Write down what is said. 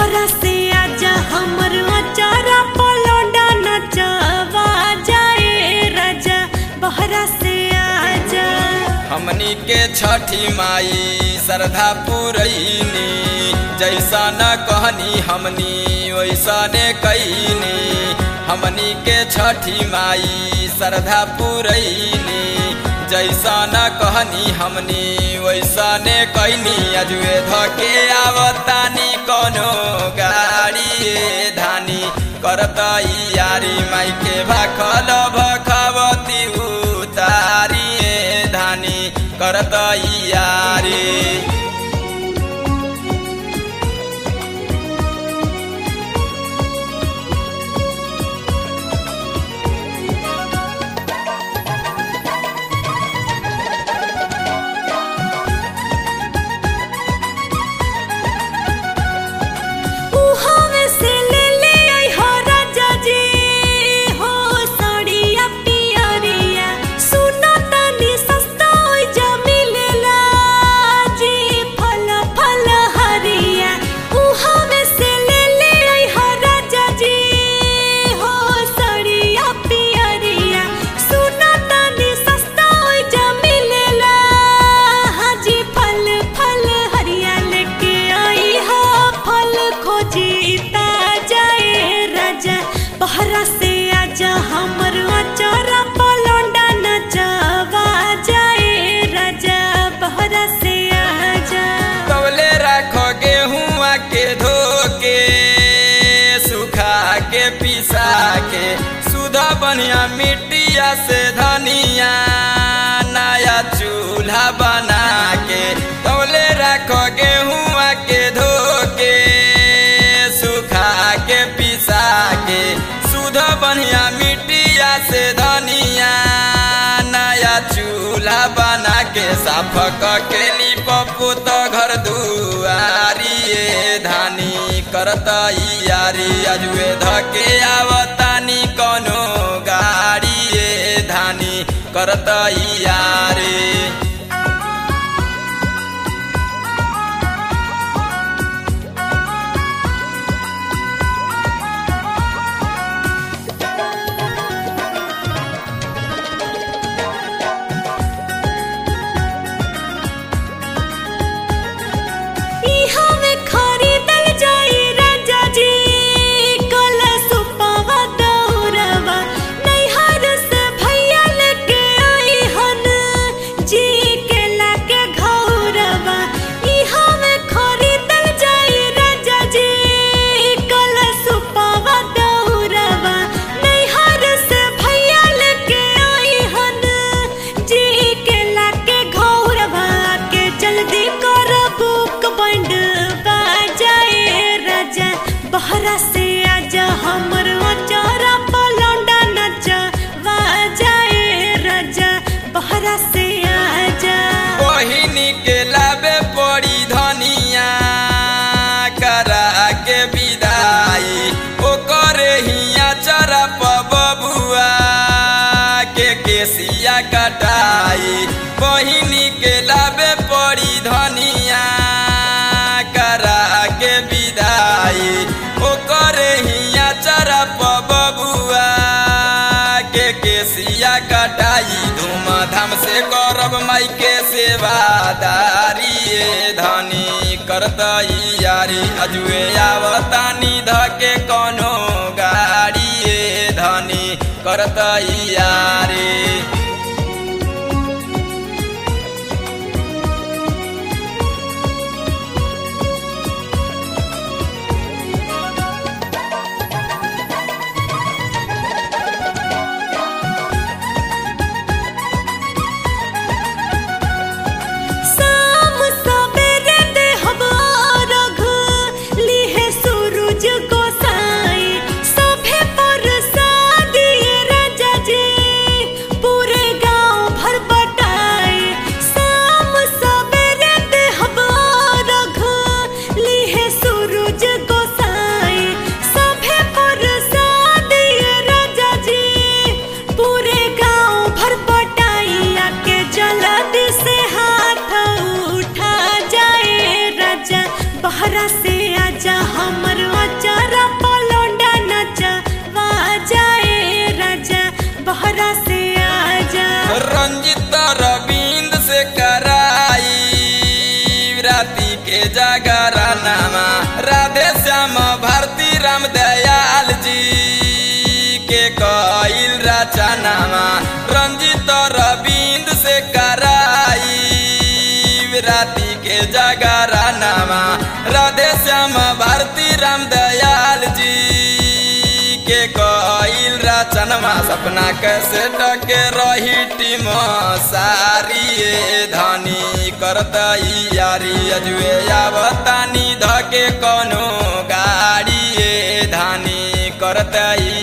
बहरा से आजा हमर अचारा पलौडा नचवा जाए राजा बहरा से आजा हमनी के छठी माई श्रद्धा पुरैनी जैसा न कहनी हमनी वैसा ने कैनी हमनी के छठी माई श्रद्धा पुरैनी जैसा न कहनी हमनी वैसा ने कैनी अजुए धके आवतानी कोनो गाड़ी धानी करतई यारी माई के भाखल भखवती उतारी धानी करतई यारी उहावे से ले ले आई हो राजा जी हो साड़िया पियरिया सुना तनी सस्ता होई जा मिलेला जी फल फल हरिया उहावे से ले ले आई हो राजा जी हो साड़िया पियरिया सुना तनी सस्ता होई जा मिलेला हाजी फल फल हरिया लेके आई हो फल खोजी जाए राजा बहरा से आजा हमर अचारा पलौंडा नचवा जाए राजा बहरा से आजा कवले राखो गेहुआ के धोके सुखा के पिसा के सुधा बनिया मिट्टिया से धनिया नया चूल्हा बना के कवले राखो गेहुआ के धोके सुखा के पिसा के सुधा बनिया मिट्टिया से धनिया नया चूल्हा बना के साफ के पप्पू तो घर दुआरी ये धानी करतई यारी अजुए धके आवतानी कोनो गाड़ी ये धानी करतई यारी इहा में खरीदल जाई राजा जी कलशुपवा दौरवा नैहर से भैया लेके आई हन जी के लाके घौरवा इहा में खरीदल जाई राजा जी कलशुपवा दौरवा नैहर से भैया लेके आई हन जी के लाके घौरवा के जल्दी कर बुक बंड बाजाए राजा बहरा से आजा हमर अचारा पलौंडा नचा बाजाए राजा बहरा से आजा बहिनी के लाबे पड़ी धनिया करा के विदाई ओकर हिया चरा बबुआ के केसिया कटाई बहिनी के लाबे पड़ी धनिया करा के विदाई ओकर हिया चरा बबुआ के केसिया कटाई धूमधाम से करब माई के सेवादारी ये धनी करतई यारी अजुए आवतानी धके कोनो गाड़ी ये धनी करतई यारी शाम सबेरे देहब अर्घ, लिहे सूरज गोसाई। सभे प्रसादी राजा जी, जागरनामा राधे श्याम भारती राम दयाल जी के कईल रचनामा रंजित रविंद से कराई राती के जागरनामा राधे श्याम भारती राम दयाल जी के कईल रचनमा सपना कैसे टके रही टीम सारी धनी करतई यारी अजुए आवतानी धके कोनो गाड़ी धानी करतई